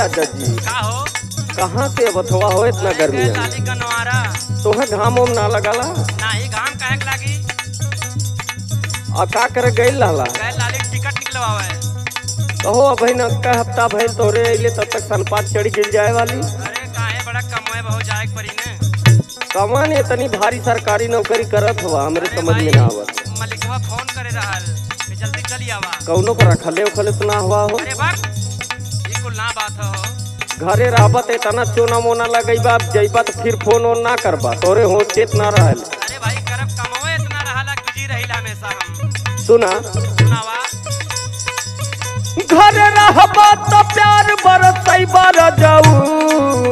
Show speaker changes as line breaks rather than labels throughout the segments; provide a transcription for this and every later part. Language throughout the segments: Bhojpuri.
राजा जी
का हो
कहाँ से अब अथवा हो इतना गर्मी
गए
है
लाली का नवारा
तोहे घाम उम ना लगला
नाही घाम काहे के लागी
आ का करे गई लाला
गए लाली के टिकट निकलवावे
कहो अब न का हफ्ता भइल तोरे अइले तब तक सनपात चढ़ी गिर जाए वाली
अरे काहे बड़ा कमोए बहुत जाए के परी ने
कमान इतनी भारी सरकारी नौकरी करत हुआ हमरे
अरे
समझ में
भाई,
ना आवत
मलिकवा फोन करे रहल कि जल्दी चली आवा
कौनो पर रखले उखले तो ना हुआ हो
अरे बक ये कुल ना बात हो
घरे रहबत इतना चोना मोना लगैबा अब जइबा तो फिर फोन ओन ना करबा तोरे हो चेत ना रहल
अरे भाई करब कमोए इतना रहला बिजी रहिला हमेशा हम
सुना
सुनावा
घरे रहबा तो प्यार बरसैबा रजऊ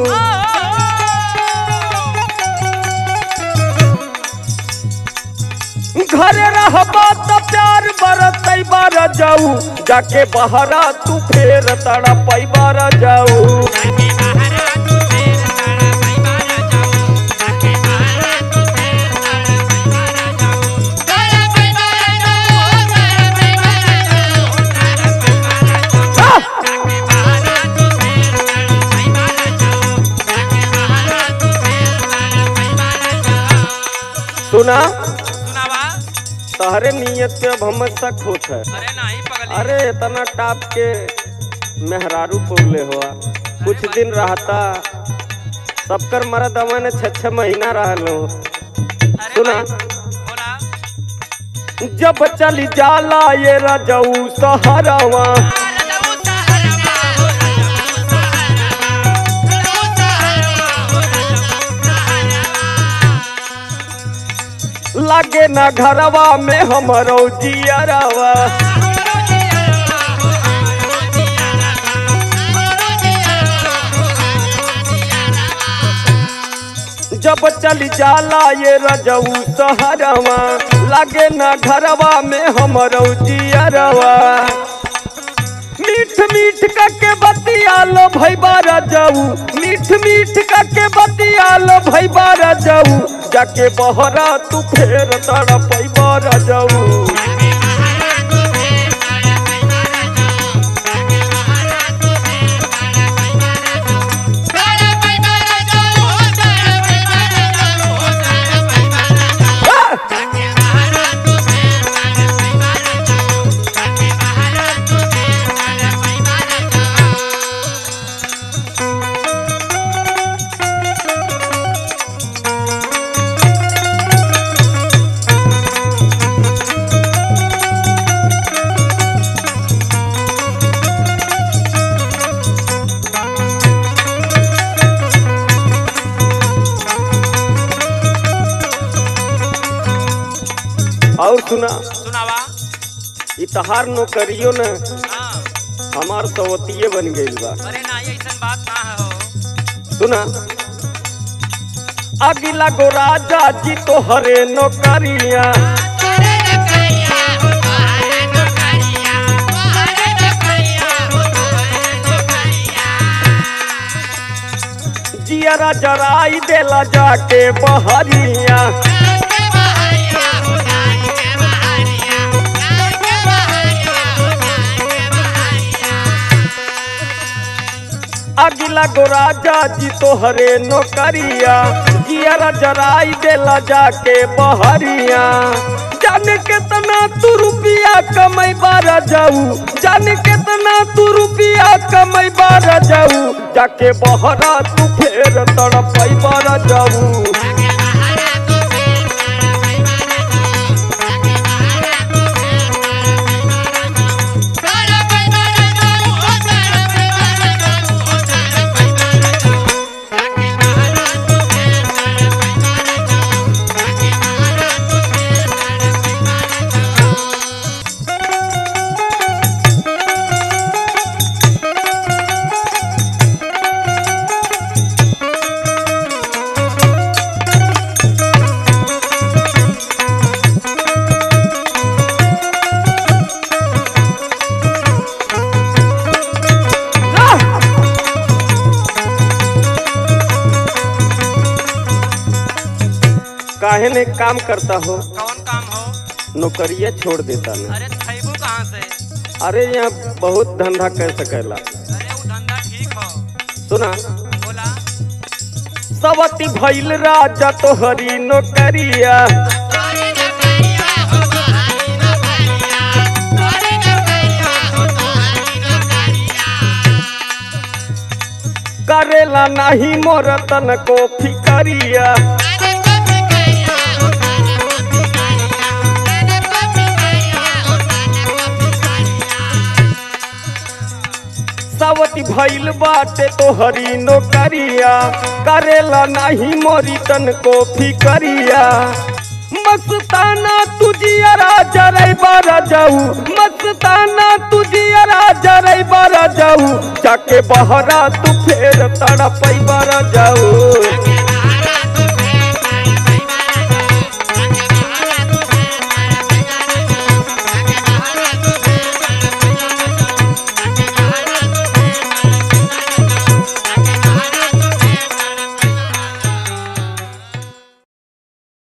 घरे रहबा तो प्यार बरसैबा रजऊ जाके बहरा तू फेर तड़पैबा रजऊ सुना
सुनावा
तहरे नियत पे अब हम शक होत है
अरे नहीं पगली
अरे इतना टाप के मेहरारू पोगले हुआ कुछ दिन रहता सबकर मरद अमन छह छह महीना रहलो
अरे
सुना।
भाई, बोला
जब चली जाला ये रजऊ सहरवा लागे ना घरवा में हमरो जियरवा जब चली जाला ये रजऊ सहरवा लागे ना घरवा में हमरो जियरवा मीठ मीठ के बतियालो भैबा रजऊ मीठ मीठ के बतियालो भैबा रजऊ जाके बहरा तू फेर तड़पैबा रजऊ और सुना
सुनावा
इ तहार नौकरियो न
हाँ
हमार सवतिये बन गइल बा
अरे नहीं ऐसा बात ना है हो
सुना अगिला गो राजा जी तो हरे नौकरिया जियरा जराई देला जाके बहरिया अगिला गो राजा जी तो हरे नौकरिया जियरा जराई देला जाके बहरिया जाने केतना तू रुपिया कमाई बारा जाऊ जाने केतना तू रुपिया कमाई बारा जाऊ जाके बहरा तू फेर तड़पाई बारा जाऊ काहे ने काम करता हो
कौन काम हो
नौकरिया छोड़ देता ना
अरे खैबू कहाँ से
अरे यहाँ बहुत धंधा कर सकेला
अरे वो धंधा ठीक हो
सुना
बोला
सवती भइल राजा तोहरी नौकरिया करेला नाही मोर तन को फिकरिया सवती भइल बाटे तोहरी नौकरिया करेला नाही मोरी तन को फिकरिया मस्ताना तुझियरा जरै बारा जाऊ मस्ताना तुझियरा जरै बारा जाऊ जाके बहरा तू फेर तड़पै बारा जाऊ